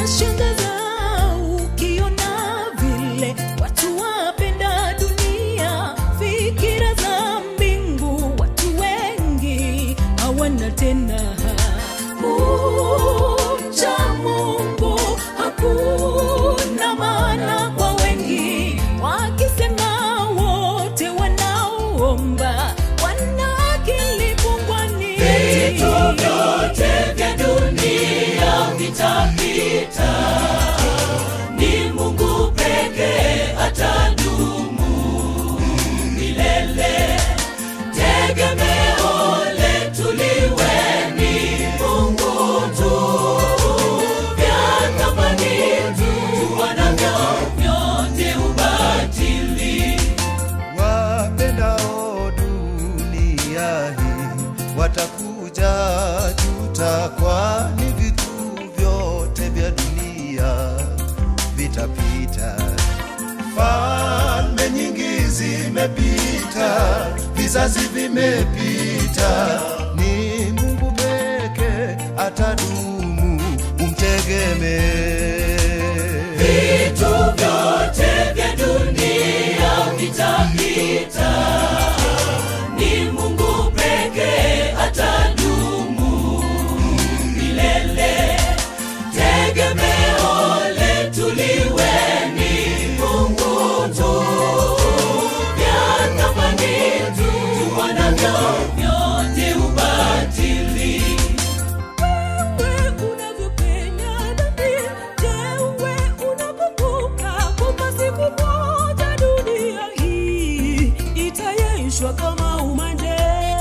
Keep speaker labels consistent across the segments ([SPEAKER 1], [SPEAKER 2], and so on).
[SPEAKER 1] Inashangaza ukiona vile watu wapenda dunia, fikira za mbingu watu wengi hawana tena. Kumcha Mungu hakuna maana kwa wengi, wakisema wote wanaoomba wana akili pungwani.
[SPEAKER 2] Vitu vyote vya dunia vitapita, ni Mungu pekee atadumu milele. Tegemeo letu liwe ni Mungu tu, vya thamani tuwanavyo vyote ubatili.
[SPEAKER 3] wapendao dunia hii watakuja juta, kwani vitu vyote vya dunia vitapita. Falme nyingi zimepita, vizazi vimepita, ni Mungu peke atadumu, umtegemee.
[SPEAKER 2] Vitu vyote vya dunia vitapita, ni Mungu pekee atadumu milele. Tegemeo letu liwe ni Mungu tu, vya thamani tuwanavyo vyote ubatili.
[SPEAKER 1] Wewe unavyopenya dhambi, je, wewe unakumbuka kwamba siku moja dunia hii itayeyushwa kama umande?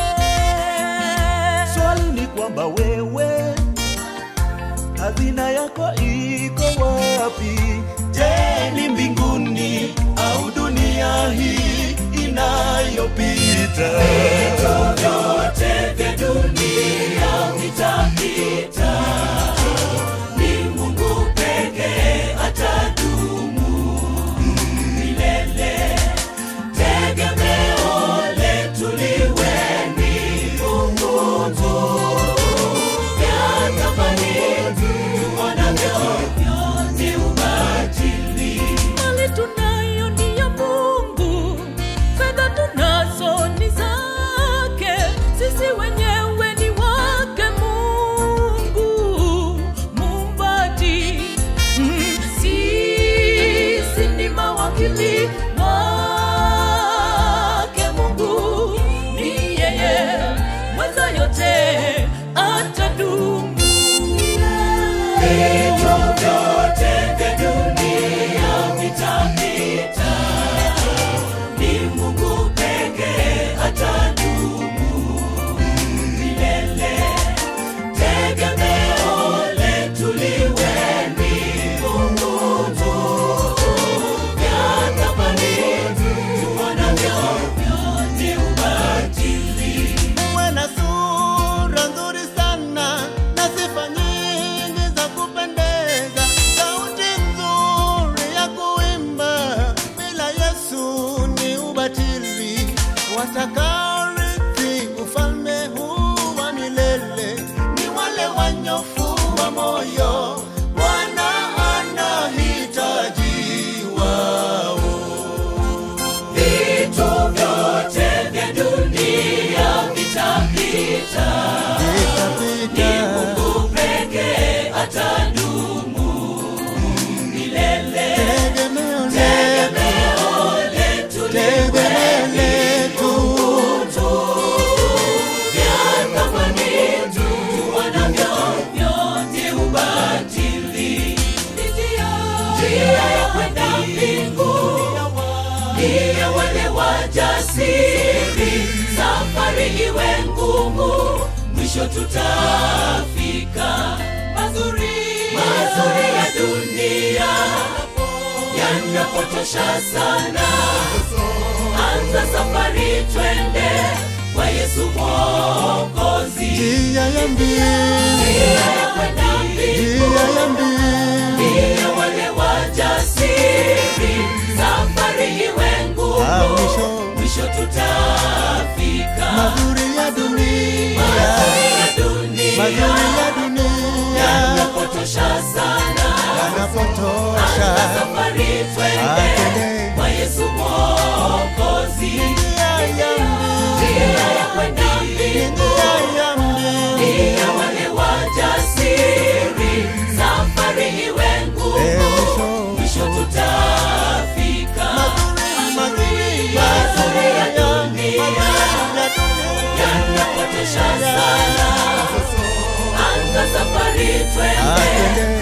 [SPEAKER 3] Swali ni kwamba wewe hazina yako iko wapi? Je, ni mbinguni au dunia hii inayopita?
[SPEAKER 2] vyote vya dunia vitapita, ni Mungu pekee atadumu milele. Tegemeo letu liwe ni Mungu tu, vya thamani tuonavyo vyote ubatili.
[SPEAKER 1] Mali tunayo ni ya Mungu, fedha tunazo ni zake, sisi wenyewe ni wake Mungu muumbaji. Mm, Sisi ni mawakili wake Mungu, ni yeye mweza yote atadumu.
[SPEAKER 2] Vitu vyote vya dunia vitapita, ni Mungu pekee atadumu milele. Tegemeo letu liwe ni Mungu tu, vya thamani tuonavyo vyote ubatili.
[SPEAKER 3] Uwe na sura nzuri sana na sifa nyingi za kupendeza, sauti nzuri ya kuimba, bila Yesu ni ubatili. Watakaorithi ufalme huu wa milele ni wale wanyofu wa moyo, Bwana anahitaji wao.
[SPEAKER 2] Vitu vyote vya dunia vitapita, ni Mungu pekee atadumu milele.
[SPEAKER 3] Tegemeo
[SPEAKER 2] Tegemeo letu liwe ni Mungu tu, vya thamani tuonavyo vyote ubatili. Njia ya kwenda mbinguni ni ya wale wajasiri, safari iwe ngumu, mwisho tutafika. Mazuri, mazuri ya dunia yanapotosha sana, anza safari, twende kwa Yesu Mwokozi.
[SPEAKER 3] Njia ya mbili,
[SPEAKER 2] Njia ya kwenda mbinguni
[SPEAKER 3] njia ya mbili,
[SPEAKER 2] Ndiyo wale wajasiri, safari iwe ngumu,
[SPEAKER 3] Ah, mwisho.
[SPEAKER 2] mwisho tutafika.
[SPEAKER 3] mazuri ya dunia,
[SPEAKER 2] Mazuri ya dunia
[SPEAKER 3] mazuri ya dunia
[SPEAKER 2] yanapotosha sana,
[SPEAKER 3] inatosha.
[SPEAKER 2] safari twende
[SPEAKER 3] Atende
[SPEAKER 2] kwa Yesu Mwokozi,
[SPEAKER 3] njia ya
[SPEAKER 2] njia ya kwenda mbinguni
[SPEAKER 3] njia ya mbili.
[SPEAKER 2] ya wale wajasiri, safari iwe
[SPEAKER 3] Eh,
[SPEAKER 2] ngumu,
[SPEAKER 3] mwisho.
[SPEAKER 2] mwisho tutafika.
[SPEAKER 3] Mazuri, mazuri ya
[SPEAKER 2] Mazuri ya
[SPEAKER 3] dunia,
[SPEAKER 2] dunia.
[SPEAKER 3] mazuri ya dunia.
[SPEAKER 2] Yanapotosha sana, anza safari twende
[SPEAKER 3] Atende